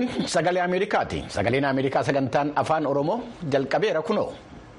sagalee Ameerikaati. Sagaleen Ameerikaa sagantaan afaan Oromoo jalqabeera kunoo.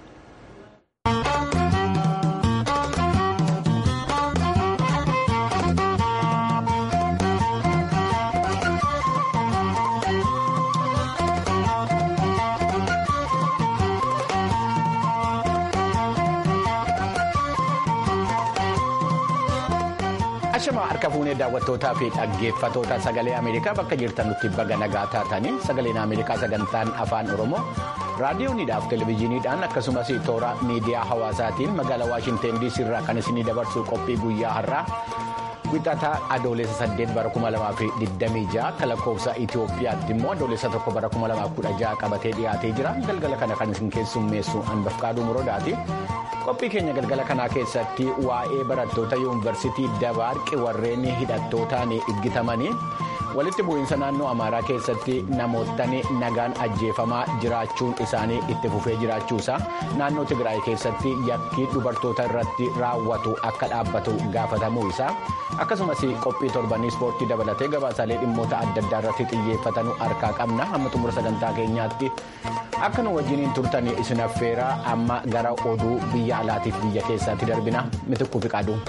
Ashama harka fuunee daawwattootaa fi dhaggeeffatoota sagalee Ameerikaa bakka jirtan nutti baga nagaa taatanii sagaleen Ameerikaa sagantaan afaan Oromoo raadiyooniidhaaf televezyiiniidhaan akkasumas toora miidiyaa hawaasaatiin magaalaa Waashinteen DC irraa kan isinii dabarsu qophii guyyaa har'aa wixataa adoolessa 8 bara 2026 akka lakkoofsa Itoophiyaatti immoo adoolessa 1 bara 2016 qabatee dhiyaatee jira galgala kana kan isin keessummeessu Anbafqaaduu Muroodaati. qophii keenya galgala kanaa keessatti waa'ee barattoota yuunivarsiitii dabaarqi warreen hidhattootaan iggitamanii walitti bu'iinsa naannoo amaaraa keessatti namootni nagaan ajjeefamaa jiraachuun isaanii itti fufee jiraachuusaa naannoo tigraay keessatti yakkii dubartoota irratti raawwatu akka dhaabbatu gaafatamuu isaa akkasumas qophii torbanii ispoortii dabalatee gabaasaalee dhimmoota adda addaa irratti xiyyeeffatanuu harkaa qabna hamma xumura sagantaa keenyaatti akka nu wajjiniin turtan isin affeeraa amma gara oduu biyya alaatiif biyya keessaatti darbina mitikkuu fi qaaduu.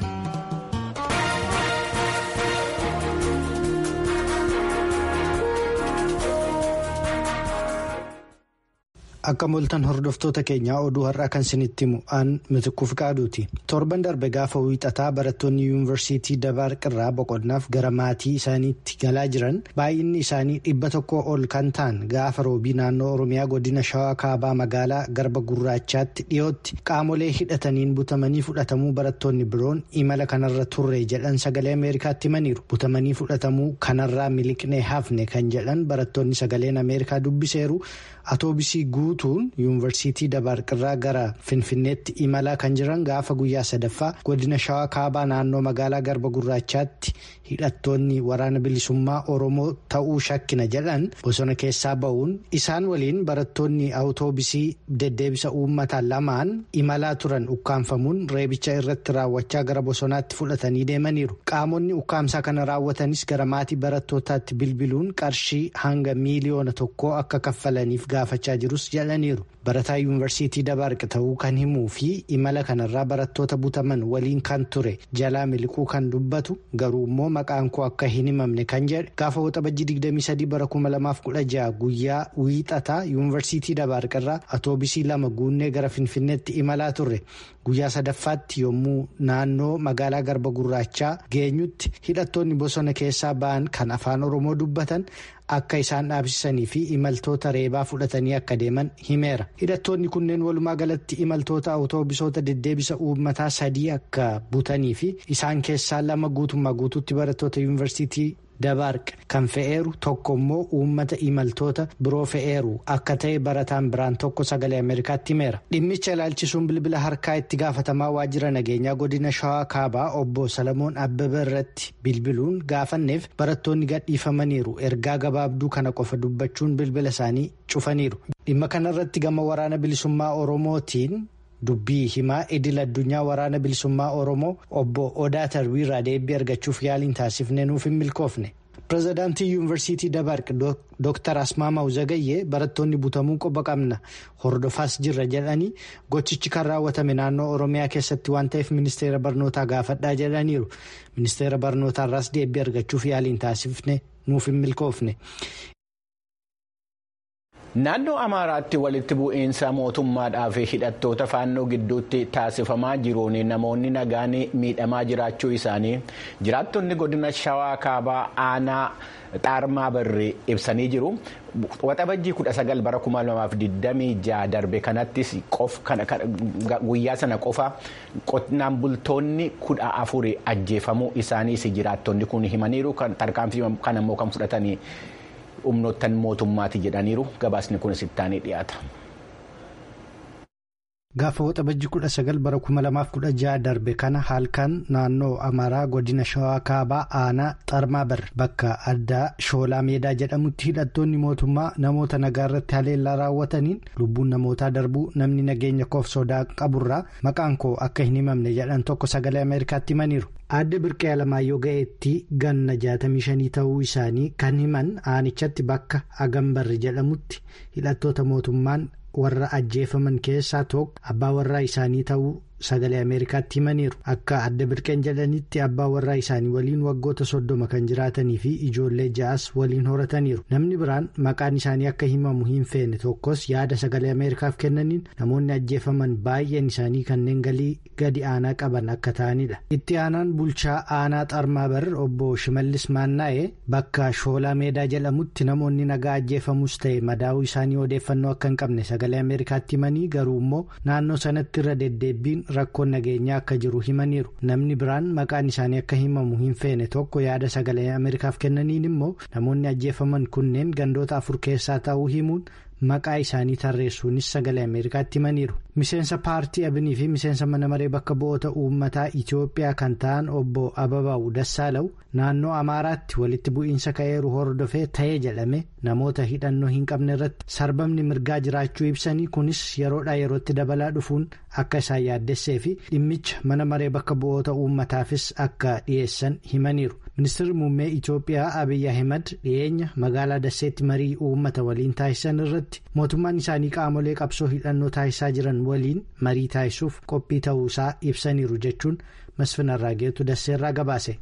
Akka moltan hordoftoota keenyaa oduu har'aa kan isinitti himu aan mitikkuu fi qaaduuti. Torban darbe gaafa wiixataa barattoonni yuunivarsiitii dabaarqirraa boqonnaaf gara maatii isaaniitti galaa jiran baay'inni isaanii dhibba tokko ol kan ta'an gaafa roobii naannoo oromiyaa godina shawaa kaabaa magaalaa garba gurraachaatti dhiyootti qaamolee hidhataniin butamanii fudhatamuu barattoonni biroon imala kanarra turre jedhan sagalee ameerikaatti himaniiru. Butamanii fudhatamuu kanarraa miliqnee hafne kan jedhan barattoonni sagaleen ameerikaa dubbiseeru. Atoobisii guutuun yuunivarsiitii dabaarqirraa gara finfinneetti imalaa kan jiran gaafa guyyaa sadaffaa godina shawaa kaabaa naannoo magaalaa garba gurraachaatti hidhattoonni waraana bilisummaa oromoo ta'uu shakkina jedhan bosona keessaa ba'uun isaan waliin barattoonni awutoobisii deddeebisa uummataa lamaan imalaa turan ukkaanfamuun reebicha irratti raawwachaa gara bosonaatti fudhatanii deemaniiru qaamonni ukkaamsaa kana raawwatanis gara maatii barattootaatti bilbiluun qarshii hanga miiliyoona tokkoo akka kaffalaniif gaafachaa jirus jedhaniiru barataa yuunivarsiitii dabaarqi ta'uu kan himuu fi imala kanarraa barattoota butaman waliin kan ture jalaa miliquu kan dubbatu garuu immoo maqaan koo akka hin himamne kan jedhe gaafa waxabajjii 23 bara 2016 guyyaa wiixataa yuunivarsiitii dabaarqirraa atoobisii lama guunnee gara finfinneetti imalaa turre guyyaa sadaffaatti yommuu naannoo magaalaa garba gurraachaa geenyutti hidhattoonni bosona keessaa ba'an kan afaan oromoo dubbatan. akka isaan dhaabsisanii fi imaltoota reebaa fudhatanii akka deeman himeera hidhattoonni kunneen walumaa galatti imaltoota awutoobisoota deddeebisa uummataa sadii akka butanii fi isaan keessaa lama guutummaa guutuutti barattoota yuunivarsiitii dabaarq kan fe'eeru tokko immoo uummata imaltoota biroo fe'eeru akka ta'e barataan biraan tokko sagalee ameerikaatti himeera dhimmicha ilaalchisuun bilbila harkaa itti gaafatamaa waajjira nageenyaa godina shawaa kaabaa obbo salamoon abbaba irratti bilbiluun gaafanneef barattoonni gadhiifamaniiru ergaa gabaabduu kana qofa dubbachuun bilbila isaanii cufaniiru dhimma kanarratti gama waraana bilisummaa oromootiin. dubbii himaa idil addunyaa waraana bilisummaa oromoo obbo odaa tarbiirraa deebii argachuuf yaaliin taasifne nuuf hin milkoofne pirezidaantii yuunivarsiitii dabaarq dooktar asmaamaw zagayyee barattoonni butamuu qoba qabna hordofaas jirra jedhanii gochichi kan raawwatame naannoo oromiyaa keessatti waan ta'eef ministeera barnootaa gaafadhaa jedhaniiru ministeera barnootaarraas deebii argachuuf yaaliin taasifne nuuf hin milkoofne. Naannoo Amaaraatti walitti bu'iinsa mootummaadhaa fi hidhattoota faannoo gidduutti taasifamaa jiruun namoonni nagaan miidhamaa jiraachuu isaanii jiraattonni godina Shawaa Kaabaa aanaa Xaarmaa Barree ibsanii jiru. Waxabajjii 19 bara 2026 darbe kanattis guyyaa sana qofa qonnaan bultoonni kudha afuri ajjeefamuu isaaniis jiraattonni kun himaniiru. Tarkaanfii kana immoo kan fudhatanii. humnoottan mootummaati jedhaniiru gabaasni kun sittaanii dhiyaata. gaafa waxabajji kudha sagal bara kuma lamaaf kudha jaha darbe kana halkan naannoo amaaraa godina shawaa kaabaa aanaa xarmaabar bakka addaa shoolaa meedaa jedhamutti hidhattoonni mootummaa namoota nagaa irratti haleellaa raawwataniin lubbuun namootaa darbuu namni nageenya koof sodaa qaburraa maqaan koo akka hin himamne jedhan tokko sagalee ameerikaatti himaniiru. Aadde Birqee Alamaayyoo ga'eetti ganna 65 ta'uu isaanii kan himan aanichatti bakka Agambarri jedhamutti hidhattoota mootummaan warra ajjeefaman keessaa tokko abbaa warraa isaanii ta'uu sagalee Ameerikaatti himaniiru. Akka Aadde Birqeen jedhanitti abbaa warraa isaanii waliin waggoota soddoma kan jiraatanii fi ijoollee ja'as waliin horataniiru. Namni biraan maqaan isaanii akka himamu hin feene tokkos yaada sagalee Ameerikaaf kennaniin namoonni ajjeefaman baay'een isaanii kanneen galii gadi aanaa qaban akka ta'anidha. Itti aanaan bulchaa aanaa xarmaabar obbo Shimallis Maannaa'ee bakka shoolaa meedaa jedhamutti namoonni nagaa ajjeefamus ta'e madaa'uu isaanii odeeffannoo akka hin qabne sagalee Ameerikaatti himanii garuu immoo naannoo sanatti irra deddeebiin rakkoon nageenyaa akka jiru himaniiru. Namni biraan maqaan isaanii akka himamu hin feene tokko yaada sagalee Ameerikaaf kennaniin immoo namoonni ajjeefaman kunneen gandoota afur keessaa ta'uu himuun maqaa isaanii tarreessuunis sagalee ameerikaatti himaniiru miseensa paartii abinii fi miseensa mana maree bakka bu'oota uummataa itiyoophiyaa kan ta'an obbo ababaa'u dassaalaw naannoo amaaraatti walitti bu'iinsa ka'eeru hordofee ta'ee jedhame namoota hidhannoo hin qabne irratti sarbamni mirgaa jiraachuu ibsanii kunis yeroodhaa yerootti dabalaa dhufuun akka isaan yaaddessee fi dhimmicha mana maree bakka bu'oota uummataafis akka dhiyeessan himaniiru. ministeerri muummee itiyoophiyaa abiyyi ahimad dhiyeenya magaalaa dasseetti marii uummata waliin taasisan irratti mootummaan isaanii qaamolee qabsoo hidhannoo taasisaa jiran waliin marii taasisuuf qophii ta'uusaa ibsaniiru jechuun masfin arraageetu dasseerraa gabaase.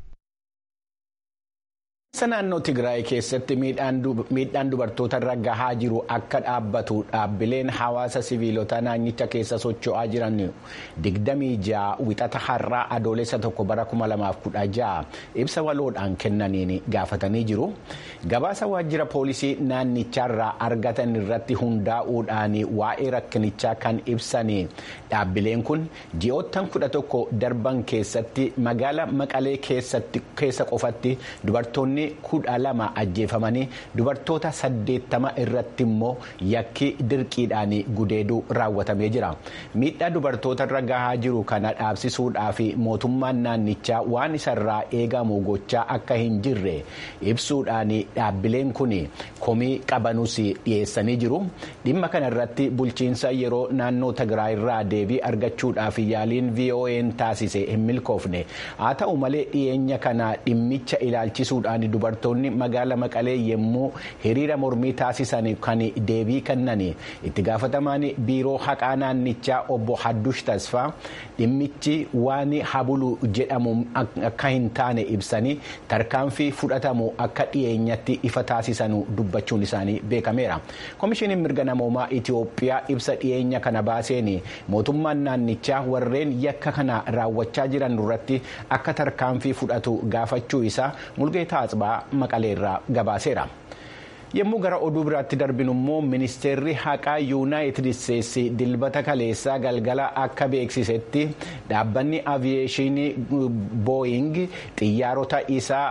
naannoo tigraay keessatti miidhaan dubartoota irra gahaa jiru akka dhaabbatu dhaabbileen hawaasa siviilota naannicha keessa socho'aa jiran digdamii ja'a wixata har'aa adoolessa tokko bara 2016 ibsa waloodhaan kennaniin gaafatanii jiru gabaasa waajjira poolisii naannicharraa argatan irratti hundaa'uudhaan waa'ee rakkinichaa kan ibsan dhaabbileen kun ji'oottan kudha tokko darban keessatti magaala maqalee keessa qofatti dubartoonni. kudha lama ajjeefamanii dubartoota saddeettama irratti immoo yakki dirqiidhaan gudeeduu raawwatamee jira miidhaa dubartoota irra gahaa jiru kana dhaabsisuudhaaf mootummaan naannichaa waan isarraa eegamu gochaa akka hin jirre ibsuudhaan dhaabbileen kun komii qabanus dhiyeessanii jiru dhimma kana irratti bulchiinsa yeroo naannoo tigraayirraa deebii argachuudhaaf yaaliin vo'n taasise hin milkoofne haa ta'u malee dhiyeenya kana dhimmicha ilaalchisuudhaan dubartoonni magaala maqalee yommuu hiriira mormii taasisan kan deebii kennan itti gaafatamaan biiroo haqaa naannichaa obbo Haddush Tasfaa dhimmichi waan habulu jedhamu akka hin taane ibsanii tarkaanfii fudhatamu akka dhiyeenyatti ifa taasisan dubbachuun isaanii beekameera. Komishiniin mirga namoomaa Itiyoophiyaa ibsa dhiyeenya kana baaseen mootummaan naannichaa warreen yakka kana raawwachaa jiran irratti akka tarkaanfii fudhatu gaafachuu isaa mulgeetaa Atsbaa maqaleerraa gabaaseera. yommuu gara oduu biraatti darbinu immoo ministeerri haqaa yuunaayitid isteetsi dilbata kaleessaa galgala akka beeksisetti dhaabbanni aviyeeshinii booying xiyyaarota isaa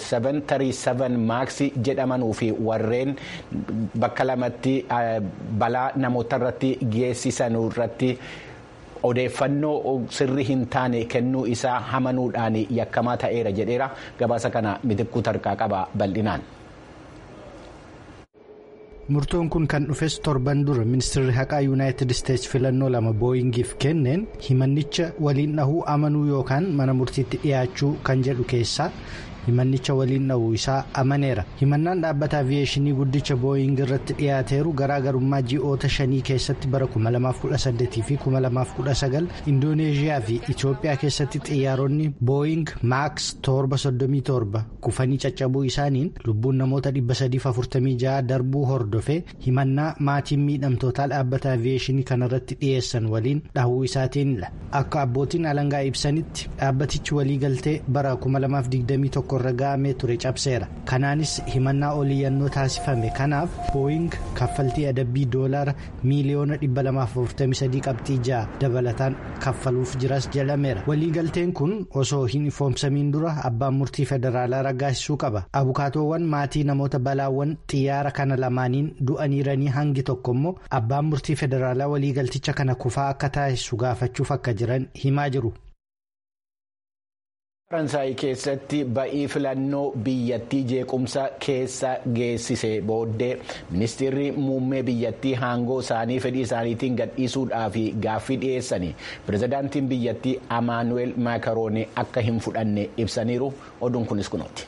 737 maaks jedhamanuu fi warreen bakka lamatti balaa namoota irratti geessisan irratti. odeeffannoo sirrii hin taane kennuu isaa hamanuudhaan yakkamaa ta'eera jedheera gabaasa kana mitikkuu tarkaa qaba bal'inaan. murtoon kun kan dhufes torban dura ministeerri haqaa yuunaayitid isteetsi filannoo lama booyingiif kenneen himannicha waliin dhahuu amanuu yookaan mana murtiitti dhiyaachuu kan jedhu keessaa himannicha waliin dhahuu isaa amaneera himannaan dhaabbata aviyeeshinii guddicha booying irratti dhiyaateeru garaagarummaa ji'oota shanii keessatti bara 2018 fi 2019 indooneeziyaa fi itiyoophiyaa keessatti xiyyaaronni booying maaks 737 kufanii caccabuu isaaniin lubbuun namoota 346 darbuu hordofee himannaa maatiin miidhamtootaa dhaabbata aviyeeshinii kanarratti dhiyeessan waliin dhahuu isaatiinidha akka abbootiin alangaa ibsanitti dhaabbatichi waliigaltee bara 2021 irra ga'amee ture cabseera kanaanis himannaa oliyyannoo taasifame kanaaf booying kaffaltii adabbii doolaara miiliyoona 243 qabxii ja'a dabalataan kaffaluuf jiras jedhameera waliigalteen kun osoo hin ifoomsamiin dura abbaan murtii federaalaa raggaasisuu qaba abukaatoowwan maatii namoota balaawwan xiyyaara kana lamaaniin du'aniiranii hangi tokko immoo abbaan murtii federaalaa waliigalticha kana kufaa akka taasisu gaafachuuf akka jiran himaa jiru. faransaay keessatti ba'ii filannoo biyyattii jeequmsa keessa geessise booddee ministeerri muummee biyyattii aangoo isaanii fedhii isaaniitiin gadhiisuudhaaf gaaffii dhiyeessanii pirezidaantiin biyyattii amaanuweel maakaroonii akka hin fudhanne ibsaniiru oduun kunis kunooti.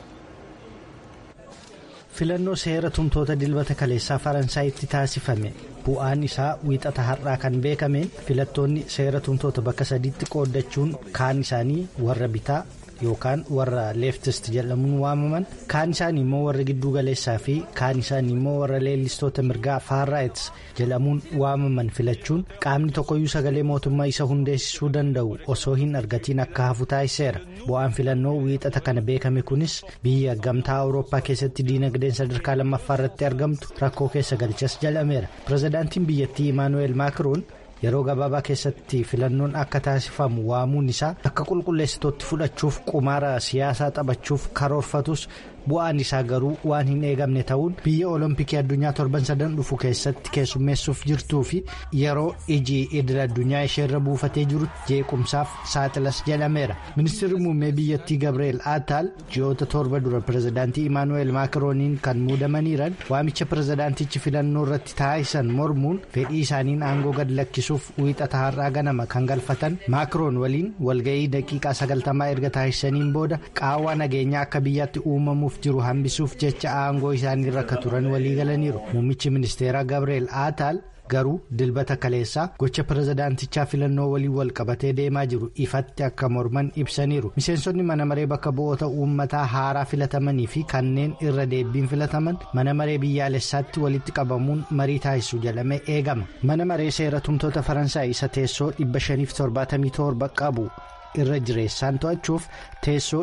filannoo seera tumtoota dilbata kaleessaa faransaayitti taasifame bu'aan isaa wiixata har'aa kan beekameen filattoonni seera tumtoota bakka sadiitti qooddachuun kaan isaanii warra bitaa yookaan warra leeftist jedhamuun waamaman kaan isaanii immoo warra gidduu galeessaa fi kaan isaanii immoo warra leellistoota mirgaa faarraayits jedhamuun waamaman filachuun qaamni tokkoyyuu sagalee mootummaa isa hundeessisuu danda'u osoo hin argatiin akka hafu taasiseera bu'aan filannoo wiixata kana beekame kunis biyya gamtaa awurooppaa keessatti diinagdeen sadarkaa lammaffaa irratti argamtu rakkoo keessa galchas jedhameera pirezidaantiin biyyattii imaanuweel maakiroon. yeroo gabaabaa keessatti filannoon akka taasifamu waamuun isaa akka qulqulleessitootti fudhachuuf qumaara siyaasaa taphachuuf karoorfatus bu'aan isaa garuu waan hin eegamne ta'uun biyya olompikii addunyaa torban sadan dhufu keessatti keessummeessuuf jirtuu fi yeroo iji idil addunyaa isheerra buufatee jirutti jeequmsaaf saaxilas jedhameera ministeerri muummee biyyattii gabriel aataal ji'oota torba dura pirezidaantii imaanuweel maakirooniin kan muudamaniiran waamicha pirezidaantichi filannoo irratti taasisan mormuun fedhii isaaniin aangoo gad lakkisuuf wiixata har'aa ganama kan galfatan maakiroon waliin walga'ii daqiiqaa sagaltamaa erga taasisaniin booda qaawwaa nageenyaa akka biyyaatti uumamuuf jiru hambisuuf jecha aangoo isaanii irra akka turan walii galaniiru muummichi ministeeraa gabriel aataal garuu dilbata kaleessaa gocha pirezidaantichaa filannoo waliin wal qabatee deemaa jiru ifatti akka morman ibsaniiru miseensonni mana maree bakka bu'oota uummataa haaraa filatamanii fi kanneen irra deebiin filataman mana maree biyyaalessaatti walitti qabamuun marii taasisu jedhamee eegama mana maree seera tumtoota faransaay isa teessoo 577 qabu. irra jireessaan to'achuuf teessoo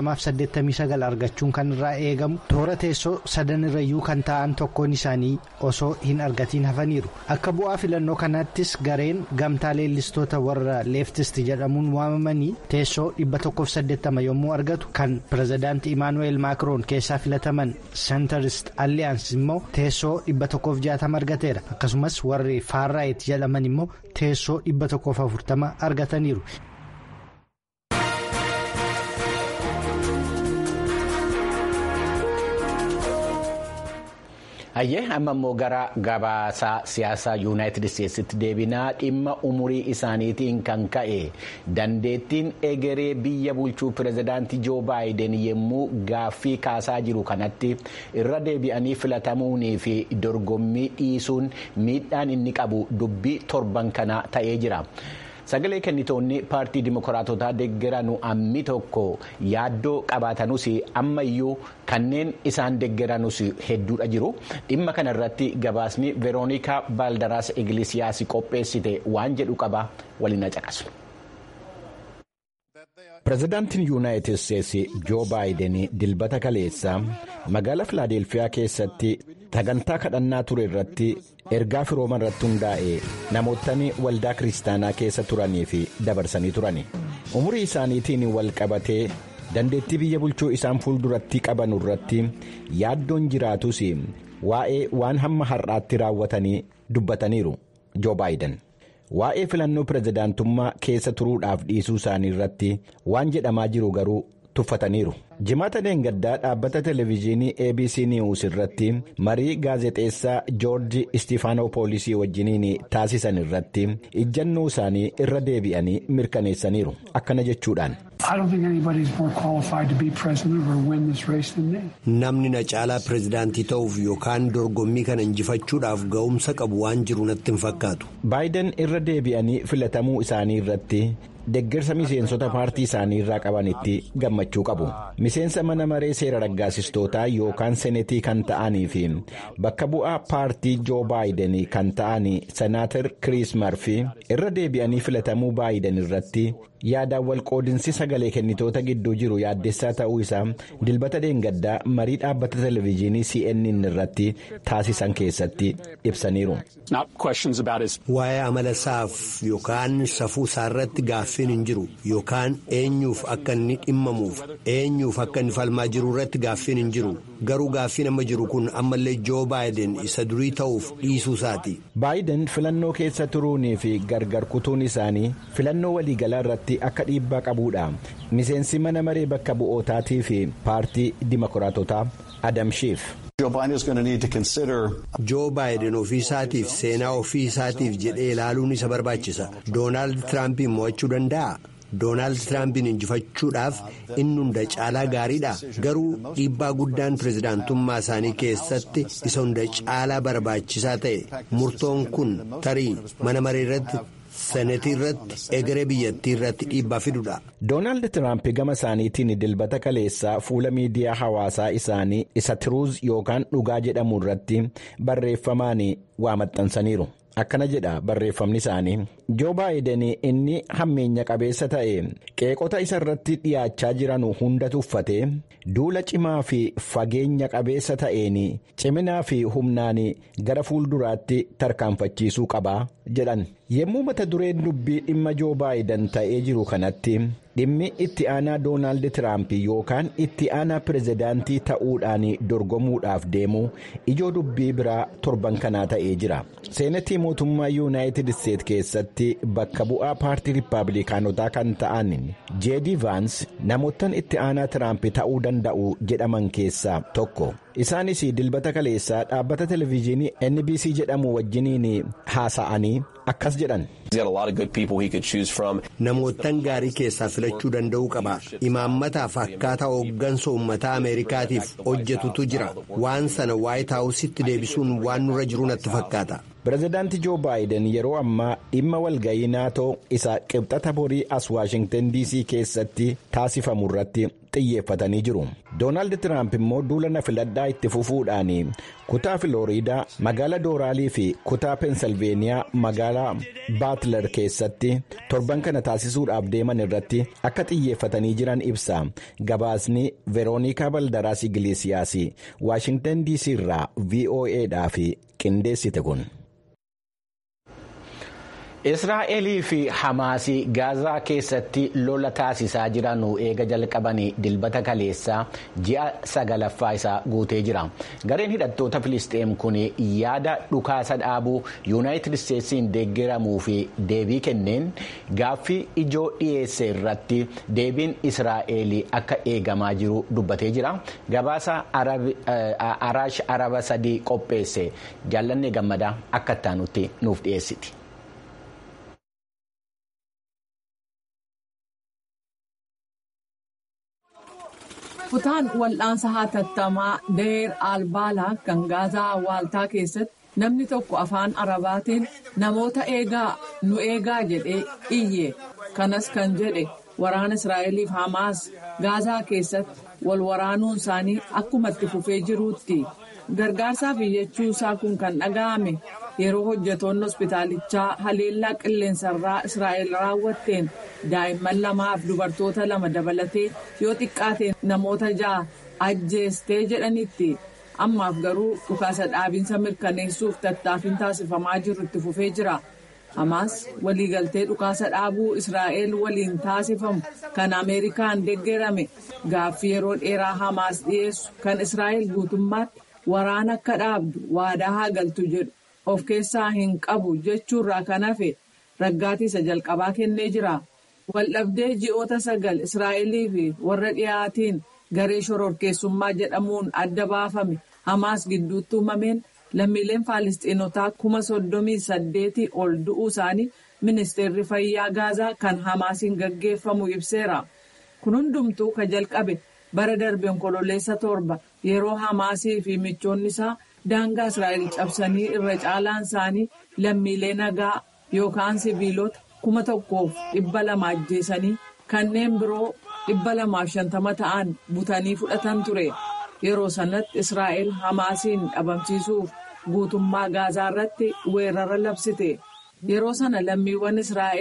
289 argachuun kan irraa eegamu toora teessoo sadan irrayyuu kan ta'an tokkoon isaanii osoo hin argatiin hafaniiru akka bu'aa filannoo kanaattis gareen gamtaa leellistoota warra leeftist jedhamuun waamamanii teessoo 180 yommuu argatu kan pirezidaantii imaanuweel maakiroon keessaa filataman sentarist alliyaans immoo teessoo 160 argateera akkasumas warri faarraayit jedhaman immoo teessoo 140 argataniiru. hayyee amma immoo gara gabaasaa siyaasaa yuunaayitid isteetsitti deebinaa dhimma umurii isaaniitiin kan ka'e dandeettiin egeree biyya bulchuu pirezidaantii joo baayiden yommuu gaaffii kaasaa jiru kanatti irra deebi'anii filatamuunii fi dorgommii dhiisuun miidhaan inni qabu dubbii torban kana ta'ee jira. sagalee kennitoonni paartii dimokiraatotaa deeggaranu ammi tokko yaaddoo qabaatanus ammayyuu kanneen isaan deeggaranus hedduudha jiru dhimma kana irratti gabaasni veeroonikaa baaldaraas igilisiyaas qopheessite waan jedhu qaba waliin caqasu. pirezidaantiin yuunaayitid isteetsi joo baayiden dilbata kaleessa magaalaa filaadelfiyaa keessatti sagantaa kadhannaa ture irratti ergaa firooma irratti hundaa'e namootni waldaa kiristaanaa keessa turanii fi dabarsanii turani umurii isaaniitiin wal qabatee dandeettii biyya bulchuu isaan fuulduratti qaban irratti yaaddoon jiraatus waa'ee waan hamma har'aatti raawwatanii dubbataniiru joo baayiden. waa'ee filannoo pirezidaantummaa keessa turuudhaaf dhiisuu isaanii irratti waan jedhamaa jiru garuu tuffataniiru jimaata deengaddaa dhaabbata televezyiinii abc news irratti marii gaazexeessaa joorji istifaanopoolisii wajjiniin taasisan irratti ijjannoo isaanii irra deebi'anii mirkaneessaniiru akkana jechuudhaan. namni na caalaa pirezidaantii ta'uuf yookaan dorgommii kana injifachuudhaaf ga'umsa qabu waan jiru natti hin fakkaatu. baayiden irra deebi'anii filatamuu isaanii irratti deeggarsa miseensota paartii isaanii irraa qabanitti gammachuu qabu miseensa mana maree seera raggaasistootaa yookaan senetii kan ta'anii fi bakka bu'aa paartii joo baayiden kan ta'an senaatar kiriis marfi irra deebi'anii filatamuu baayiden irratti yaadaan walqoodinsi sagalee kennitoota gidduu jiru yaaddessaa ta'uu isaa dilbata deengaddaa marii dhaabbata televezyiinii cnn irratti taasisan keessatti ibsaniiru. waa'ee amala isaaf yookaan safuu isaarratti gaaffiin hin jiru yookaan eenyuuf akka inni dhimmamuuf eenyuuf akka inni falmaa jiru irratti gaaffiin hin jiru garuu gaaffiin amma jiru kun ammallee joo baayiden isa durii ta'uuf dhiisuu isaati. baayiden filannoo keessa turuunii fi gargar kutuun isaanii filannoo waliigalaa irratti akka dhiibbaa qabuudha miseensi mana maree bakka bu'ootaatii fi paartii dimokiraatotaa adam shiif. joo baayiden ofii isaatiif seenaa ofii isaatiif jedhee ilaaluun isa barbaachisa doonaald tiraampiin mo'achuu danda'a. doonaald tiraampiin injifachuudhaaf inni hunda caalaa gaariidha garuu dhiibbaa guddaan pirezidaantummaa isaanii keessatti isa hunda caalaa barbaachisaa ta'e murtoon kun tarii mana maree irratti senetii irratti egeree biyyattii irratti dhiibbaa fidudha. doonaald tiraamp gama isaaniitiin dilbata kaleessaa fuula miidiyaa hawaasaa isaanii isa tiruuz yookaan dhugaa jedhamu irratti barreeffamaan waa maxxansaniiru. akkana jedha barreeffamni isaanii joo baayiden inni hammeenya qabeessa ta'e qeeqota isa irratti dhiyaachaa jiran hunda tuffatee duula cimaa fi fageenya qabeessa ta'een ciminaa fi humnaan gara fuulduraatti tarkaanfachiisuu qabaa jedhan yommuu mata dureen dubbii dhimma joo baayiden ta'ee jiru kanatti dhimmi itti aanaa doonaald tiraamp yookaan itti aanaa pirezidaantii ta'uudhaan dorgomuudhaaf deemu ijoo dubbii biraa torban kanaa ta'ee jira seenatii mootummaa yuunaayitid isteet keessatti bakka bu'aa paartii riippaabilikaanotaa kan ta'an jeedii vaans namoottan itti aanaa tiraamp ta'uu danda'u jedhaman keessaa tokko isaanis dilbata kaleessaa dhaabbata televezyiinii nbc jedhamu wajjiniin haasa'anii akkas jedhan. namoottan gaarii keessaa filachuu danda'uu qaba imaammataaf akkaataa hooggansa uummataa ameerikaatiif hojjetutu jira waan sana waayit haawusitti deebisuun waan nurra jiru natti fakkaata. pirezidaanti joo baayiden yeroo ammaa dhimma walga'ii naatoo isa qibxata borii as waashingtan dc keessatti taasifamu irratti xiyyeeffatanii jiru doonaald tiraamp immoo duula na filadhaa itti fufuudhaan kutaa filooriidaa magaala dooraalii fi kutaa peensilveeniyaa magaalaa baatler keessatti torban kana taasisuudhaaf deeman irratti akka xiyyeeffatanii jiran ibsa gabaasni veeroonikaa baldaraas igilisiyaas waashingtan dc irraa voa'dhaaf qindeessite kun. israa'elii fi hamaasii gaazaa keessatti lola taasisaa jiran eega jalqabanii dilbata kaleessaa ji'a sagalaffaa isaa guutee jira gareen hidhattoota filisxeem kun yaada dhukaasa dhaabuu yuunaayitid isteetsiin deeggaramuu fi deebii kenneen gaaffii ijoo dhiyeesse irratti deebiin israa'el akka eegamaa jiru dubbatee jira gabaasa araash araba sadii qopheesse jaallanne gammadaa akka ittaanutti nuuf dhiyeessiti. kutaan wal'aansa hatattamaa deer albaalaa kan gaazaa waaltaa keessatti namni tokko afaan arabaatiin namoota eegaa nu eegaa jedhee iyye kanas kan jedhe waraana israa'eliif hamaas gaazaa keessatti wal waraanuun isaanii akkuma itti fufee jiruutti gargaarsaaf iyyachuu isaa kun kan dhaga'ame yeroo hojjetoonni hospitaalichaa haleellaa qilleensarraa israa'el raawwatteen daa'imman lamaaf dubartoota lama dabalatee yoo xiqqaate namoota ja'a ajjeestee jedhanitti ammaaf garuu dhukaasa dhaabinsa mirkaneessuuf tattaaffiin taasifamaa jiru itti fufee jira. Hamaas waliigaltee dhukaasa dhaabuu Israa'el waliin taasifamu kan Ameerikaan deeggarame gaaffii yeroo dheeraa Hamaas dhiyeessu kan Israa'el guutummaatti waraana akka dhaabdu waadaa haa galtu jedhu of keessaa hin qabu jechuurraa kan hafe raggaatii isa jalqabaa kennee jira. Waldhabdee ji'oota sagal Israa'elii fi warra dhiyaatiin garee shororkeessummaa jedhamuun adda baafame Hamaas gidduutti uumameen lammiileen Faalistiinotaa kuma soddomii saddeetii ol du'uu isaanii ministeerri fayyaa Gaazaa kan Hamaasiin gaggeeffamu ibseera. Kun hundumtuu kan jalqabe bara darbe onkololeessa torba yeroo Hamaasii fi michoonni isaa daangaa Israa'el cabsanii irra caalaan isaanii lammiilee nagaa yookaan siviilota kuma tokkoof dhibba lama ajjeesanii kanneen biroo dhibba lamaaf shantama ta'an butanii fudhatan ture. Yeroo sanatti Israa'el Hamaasiin dhabamsiisuuf guutummaa Gaazaa irratti weerara labsite. Yeroo sana lammiiwwan Israa'el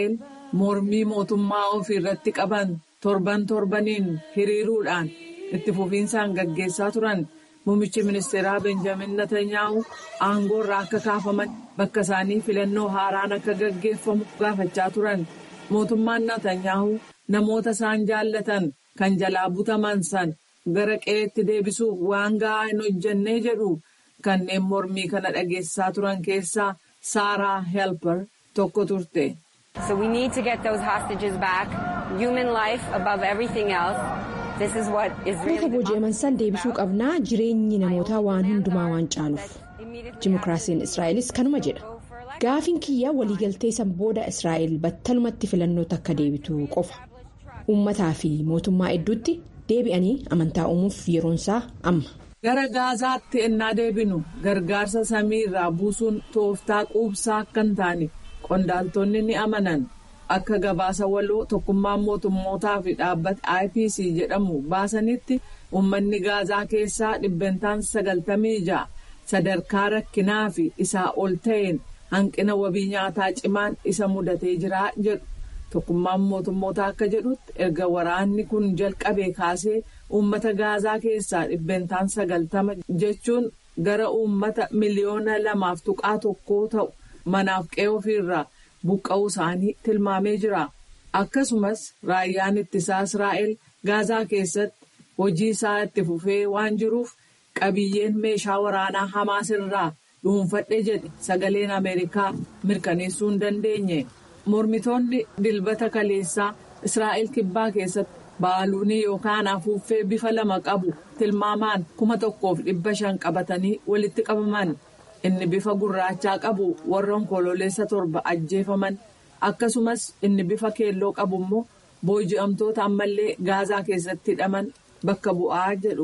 mormii mootummaa ofii irratti qaban torban torbaniin hiriiruudhaan itti fufiinsaan gaggeessaa turan muummichi ministeeraa benjamin netanyaahu aangoo irraa akka kaafaman bakka isaanii filannoo haaraan akka gaggeeffamu gaafachaa turan mootummaan netanyaahu namoota isaan jaallatan kan jalaa butaman san gara qe'eetti deebisuuf waan ga'aa hin hojjennee jedhu kanneen mormii kana dhageessaa turan keessaa saaraa helper tokko turte. So we need to get those hostages back. Human life above everything else. This is what Namoota booji'aman san deebisuu qabnaa jireenyi namootaa waan hundumaa waan caaluuf. Dimokiraasiin Israa'elis kanuma jedha. Gaafiin kiyya waliigaltee san booda Israa'el battalumatti filannoota akka deebitu qofa. Uummataa fi mootummaa hedduutti deebi'anii amantaa uumuuf yeroonsaa amma. Gara Gaazaatti ennaa deebinu gargaarsa samii irraa buusuun tooftaa quubsaa akka hin taane qondaaltonni ni amanan. Akka gabaasa waloo tokkummaan mootummootaa fi dhaabbata IPC jedhamu baasanitti uummanni Gaazaa keessaa dhibbentaan sagaltamii ja'a sadarkaa rakkinaa fi isaa ol ta'een hanqina wabii nyaataa cimaan isa mudatee jira jedhu. Tokkummaan mootummootaa akka jedhutti erga waraanni kun jalqabee kaasee uummata Gaazaa keessaa dhibbentaan sagaltama jechuun gara uummata miliyoona lamaaf tuqaa tokkoo ta'u manaaf qe'ee ofiirraa buqqa'uu isaanii tilmaamee jira. Akkasumas raayyaan ittisaa Israa'el Gaazaa keessatti hojii isaa itti fufee waan jiruuf qabiyyeen meeshaa waraanaa Hamaas irraa dhuunfadhe jedhe sagaleen Ameerikaa mirkaneessuu hin dandeenye. Mormitoonni dilbata kaleessaa Israa'el kibbaa keessatti baaluunii yookaan afuuffee bifa lama qabu tilmaamaan kuma tokkoof dhibba shan qabatanii walitti qabaman. Inni bifa gurraachaa qabu warra onkololeessa torba ajjeefaman akkasumas inni bifa keelloo qabu immoo booji'amtoota ammallee gaazaa keessatti hidhaman bakka bu'aa jedhu.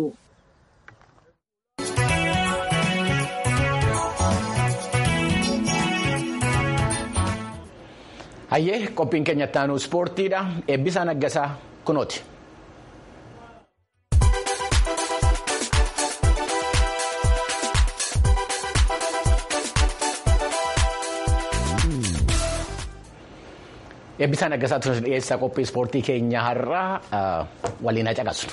Hayyee qophiin keenya ittaanu ispoortiidha. Eebbisaa Naggasaa kunooti. Eebbisaa Naggasaa tunis dhiyeessaa qophii ispoortii keenya har'aa waliin caqasu.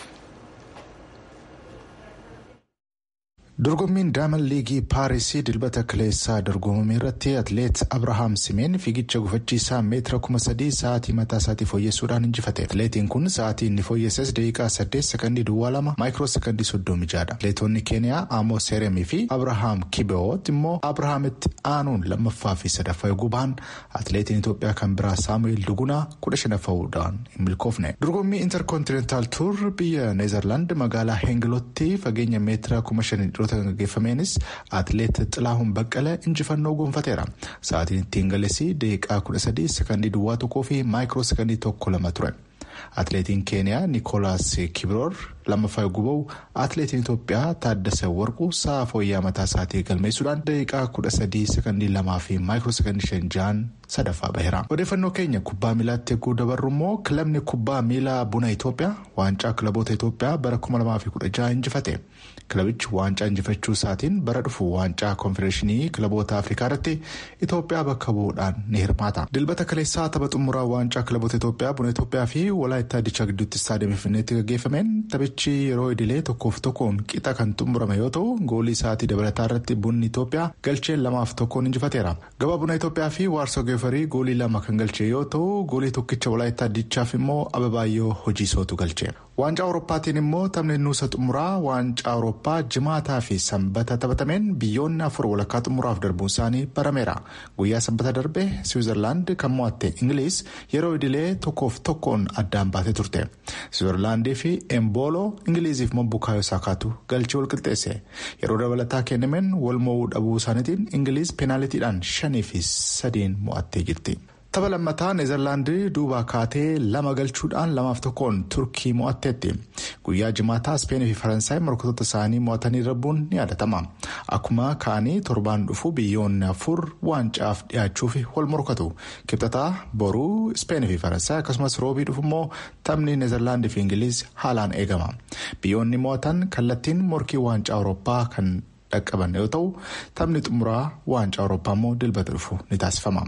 dorgommiin daaman liigii paarisii dilbata kaleessaa dorgomame irratti atleet abrahaam simeen fiigicha gufachiisaa meetira kuma sadii sa'aatii mataa isaatii fooyyessuudhaan injifate atleetiin kun sa'aatii inni fooyyesses daqiiqaa saddeet sekandii duwwaa lama maayikiroo sekandii soddomii jaadha atleetonni keeniyaa amoo seeremii fi abrahaam kibewoot immoo abrahaamitti aanuun lammaffaa fi sadaffaa eeguu bahan atleetiin itoophiyaa kan biraa saamu'eel dugunaa kudha shanaffaa'uudhaan hin milkoofne dorgommii intarkoontinentaal tuur biyya neezerlaand magaalaa heengilotti fageenya meetira kuma shanii gaggeeffameenis atleet xilaahuun baqqala injifannoo gonfateera sa'aatiin ittiin galessi daqiiqaa kudha sadii sekandii duwwaa tokkoo fi maayikiroo sekandii tokko lama ture atleetiin keeniyaa niikoolaas kibiroor lammaffaa eeguu bahu atleetiin itoophiyaa taaddasa warquu sa'a fooyyaa mataa isaatii galmeessuudhaan daqiiqaa kudha sadii sekandii lamaa fi maayikiroo sekandii shan ja'an sadaffaa baheera odeeffannoo keenya kubbaa miilaatti eeguu dabarru immoo kilabni kubbaa miilaa buna itoophiyaa waancaa kilaboota itoophiyaa bara kuma lamaa fi kudha ja'a injifate. kilabichi waancaa injifachuu isaatiin bara dhufu waancaa koonfedereeshinii kilaboota afrikaa irratti itoophiyaa bakka bu'uudhaan ni hirmaata dilbata kaleessaa tapha xumuraa waancaa kilaboota itoophiyaa buna itoophiyaa fi walaayittaa dichaa gidduutti istaadiyoomii finfinneetti gaggeeffameen taphichi yeroo idilee tokkoof tokkoon qixa kan xumurame yoo ta'u goolii sa'aatii dabalataa irratti bunni itoophiyaa galchee lamaaf tokkoon injifateera gabaa buna itoophiyaa fi waarsoo geefarii goolii lama kan galchee yoo ta'u goolii tokkicha walaayittaa dichaaf immoo ababaayyoo hojiisootu galche. waancaa awurooppaatiin immoo taphni nuusa xumuraa waancaa awurooppaa jimaataa fi sanbata taphatameen biyyoonni afur walakkaa xumuraaf darbuun isaanii barameera guyyaa sanbata darbe siwiizerlaand kan mo'atte ingiliis yeroo idilee tokkoof tokkoon addaan baatee turte siwiizerlaandii fi embooloo ingiliiziif mambukaayoo saakaatu galchee wal qixxeesse yeroo dabalataa kennameen wal mo'uu dhabuu isaaniitiin ingiliis peenaalitiidhaan shanii fi sadiin mo'attee jirti. tapha lammataa neezerlaandii duubaa kaatee lama galchuudhaan lamaaf tokkoon turkii mo'atteetti guyyaa jimaataa ispeenii fi faransaay morkatoota isaanii mo'atanii darbuun ni yaadatama akkuma kaanii torbaan dhufu biyyoonni afur waancaaf dhiyaachuuf wal morkatu kibxataa boruu ispeenii fi faransaay akkasumas roobii dhufu immoo taphni neezerlaandii fi ingiliiz haalaan eegama biyyoonni mo'atan kallattiin morkii waancaa awurooppaa kan dhaqqaban yoo ta'u taphni xumuraa waancaa awurooppaa immoo dilbata dhufu ni taasifama.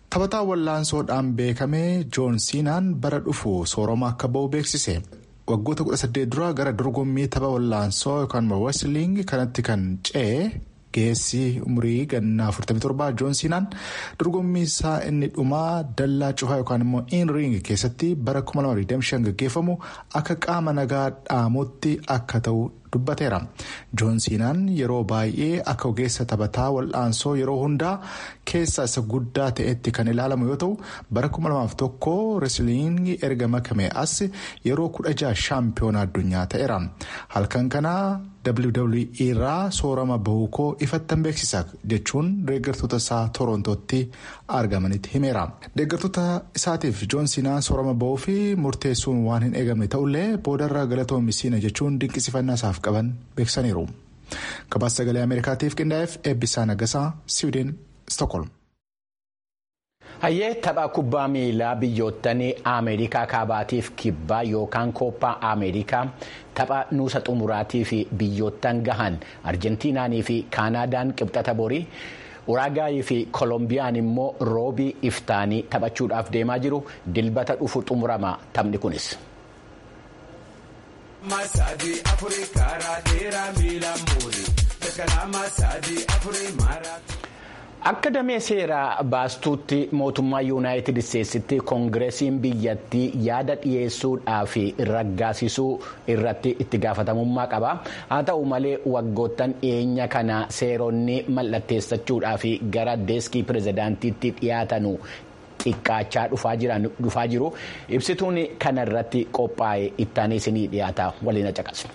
taphataa wallaansoodhaan beekame joon siinaan bara dhufu sooroma akka ba'u beeksise. waggoota 18 dura gara dorgommii tapha wallaansoo yookaan wesliing kanatti kan ce'e geessi umurii gannaa 47 joon siinaan dorgommii isaa inni dhumaa dallaa cufaa yookaan immoo in-ring keessatti bara 2025 gaggeeffamu akka qaama nagaa dhaamutti akka ta'u dubbateera joon siinaan yeroo baay'ee akka ogeessa taphataa wal'aansoo yeroo hundaa keessa isa guddaa ta'etti kan ilaalamu yoo ta'u bara 2001 reesliingii erga makame as yeroo 16 shaampiyoona addunyaa ta'eera halkan kanaa wwe irraa soorama bahuu koo ifattan beeksisa jechuun deeggartoota isaa torontootti argamanitti himeera deeggartoota isaatiif joon siinaan soorama bahuu fi murteessuun waan hin eegamne ta'ullee boodarra galatoomisina jechuun dinqisifannaa isaaf qaban beeksisaniiru gabaasa sagalee ameerikaatiif qindaa'eef eebbisaa nagasaa siwiidin stookholm. hayyee tapha kubbaa miilaa biyyoottan ameerikaa kaabaatiif kibbaa yookaan kooppaa ameerikaa tapha nuusa xumuraatii fi biyyoottan gahan arjentiinaanii fi kaanaadaan qibxata borii uraagaayii fi kolombiyaan immoo roobii iftaanii taphachuudhaaf deemaa jiru dilbata dhufu xumurama taphni kunis. akka damee seeraa baastuutti mootummaa yuunaayitid isteetsitti koongireesiin biyyattii yaada dhiyeessuudhaa fi raggaasisuu irratti itti gaafatamummaa qaba haa ta'u malee waggoottan dhiyeenya kana seeronni mallatteessachuudhaa fi gara deeskii pirezidaantiitti dhiyaatanu xiqqaachaa dhufaa jiru ibsituun kanarratti qophaa'e ittaanii isinii dhiyaata waliin caqasnu.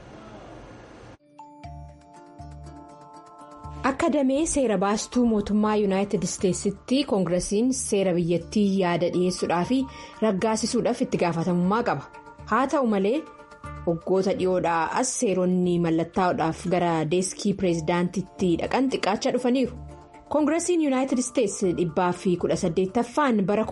akka damee seera baastuu mootummaa yuunaayitid isteetsitti koongiresiin seera biyyattii yaada dhiyeessuudhaa fi raggaasisuudhaaf itti gaafatamummaa qaba haa ta'u malee waggoota dhiyoodhaa as seeronni mallattaa'uudhaaf gara deeskii pireezidaantitti dhaqan xiqqaachaa dhufaniiru koongiresiin yuunaayitid isteetsi dhibbaa fi kudha saddeettaffaan bara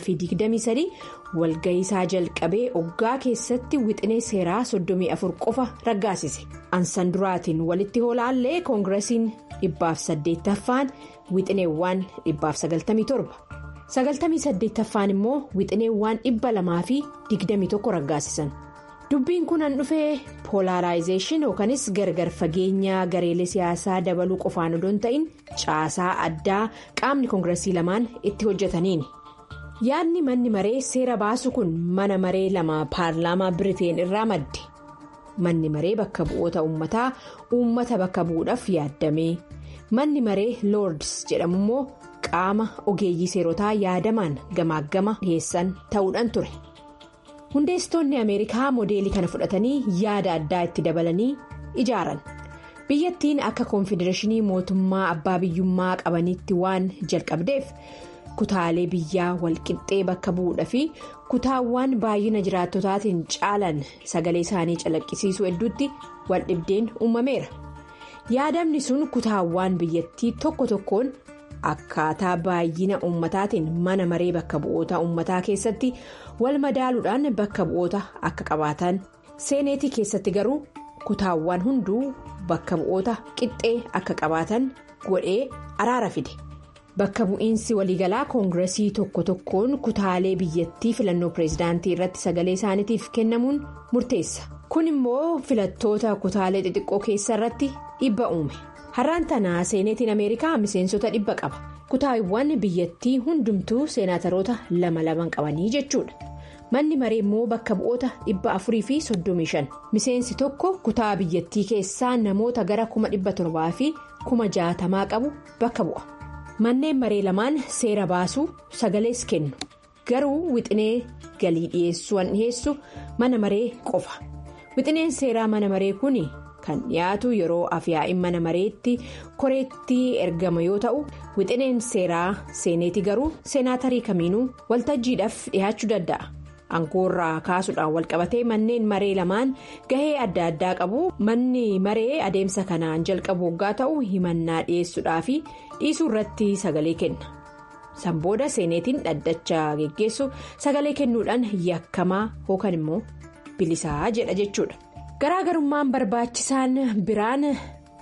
2023 walga'iisaa jalqabee oggaa keessatti wixinee seeraa 34 qofa raggaasise ansan duraatiin walitti hoolaallee koongiresiin dhibbaaf saddeettaffaan wixineewwan dhibbaaf 97 sagaltamii saddeettaffaan immoo wixineewwan dhibba lamaa fi 21 raggaasisan. dubbiin kun an dhufee poolaaraayizeeshin yookanis gargar fageenya gareelee siyaasaa dabaluu qofaan odoo hin ta'in caasaa addaa qaamni koongiresii lamaan itti hojjetaniini yaadni manni maree seera baasu kun mana maree lama paarlaamaa biriteen irraa madde manni maree bakka bu'oota uummataa uummata bakka bu'uudhaaf yaaddamee manni maree loords jedhamu immoo qaama ogeeyyii seerotaa yaadamaan gamaaggama dhiyeessan ta'uudhaan ture. hundeessitoonni ameerikaa moodeelii kana fudhatanii yaada addaa itti dabalanii ijaaran biyyattiin akka koonfedereeshinii mootummaa abbaa biyyummaa qabaniitti waan jalqabdeef kutaalee biyyaa walqixxee bakka bu'uudha fi kutaawwan baay'ina jiraattotaatiin caalan sagalee isaanii calaqqisiisuu hedduutti waldhibdeen uumameera yaadamni sun kutaawwan biyyattii tokko tokkoon. akkaataa baay'ina uummataatiin mana maree bakka bu'oota uummataa keessatti wal madaaluudhaan bakka bu'oota akka qabaatan seeneetii keessatti garuu kutaawwan hunduu bakka bu'oota qixxee akka qabaatan godhee araara fide bakka bu'iinsi waliigalaa koongiresii tokko tokkoon kutaalee biyyattii filannoo pireezidaantii irratti sagalee isaaniitiif kennamuun murteessa kun immoo filattoota kutaalee xixiqqoo keessa irratti dhiibba uume. har'aan tanaa seeneetiin ameerikaa miseensota dhibba qaba kutaawwan biyyattii hundumtuu seenaataroota lama laman qabanii jechuudha manni maree immoo bakka bu'oota dhibba afurii fi soddomii shan miseensi tokko kutaa biyyattii keessaa namoota gara kuma dhibba torbaa fi kuma jaatamaa qabu bakka bu'a manneen maree lamaan seera baasuu sagalees kennu garuu wixinee galii dhiyeessuu dhiyeessu mana maree qofa wixineen seeraa mana maree kun. kan dhiyaatu yeroo afyaa'in mana mareetti koreetti ergama yoo ta'u wixineen seeraa seeneeti garuu seenaatarii kamiinuu waltajjiidhaaf dhiyaachuu danda'a aangoorraa kaasuudhaan walqabatee manneen maree lamaan gahee adda addaa qabu manni maree adeemsa kanaan jalqabu waggaa ta'u himannaa dhiyeessuudhaa fi dhiisuu irratti sagalee kenna sanbooda seeneetiin dhaddacha geggeessu sagalee kennuudhaan yakkamaa yookaan immoo bilisaa jedha jechuudha. garaagarummaan barbaachisaan biraan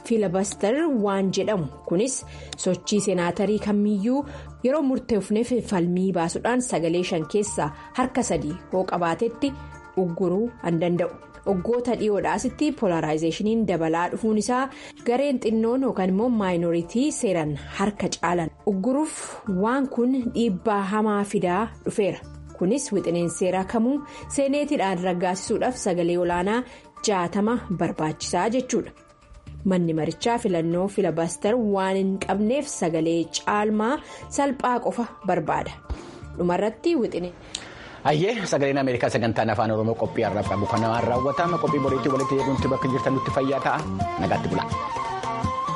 fiilabaster waan jedhamu kunis sochii seenaatarii kamiyyuu yeroo murteefneef falmii baasuudhaan sagalee shan keessaa harka sadii hoo qabaatetti ugguruu an danda'u. Waggoota dhiyoodhaasitti polaraayizeeshiniin dabalaa dhufuun isaa gareen xinnoon yookaan immoo maayinoritii seeran harka caalan ugguruuf waan kun dhiibbaa hamaa fidaa dhufeera kunis wixineen seeraa kamuu seeneetiidhaan raggaasisuudhaaf sagalee olaanaa jaatama barbaachisaa jechuudha manni marichaa filannoo filabaster waan hin qabneef sagalee caalmaa salphaa qofa barbaada dhumarratti wixineen. Ayyee sagaleen Ameerikaa sagantaan afaan Oromoo qophii har'aaf qabu kan namaan raawwatama qophii boriitti walitti eeguutti bakka jirtan nutti fayyaa ta'a nagaatti bula.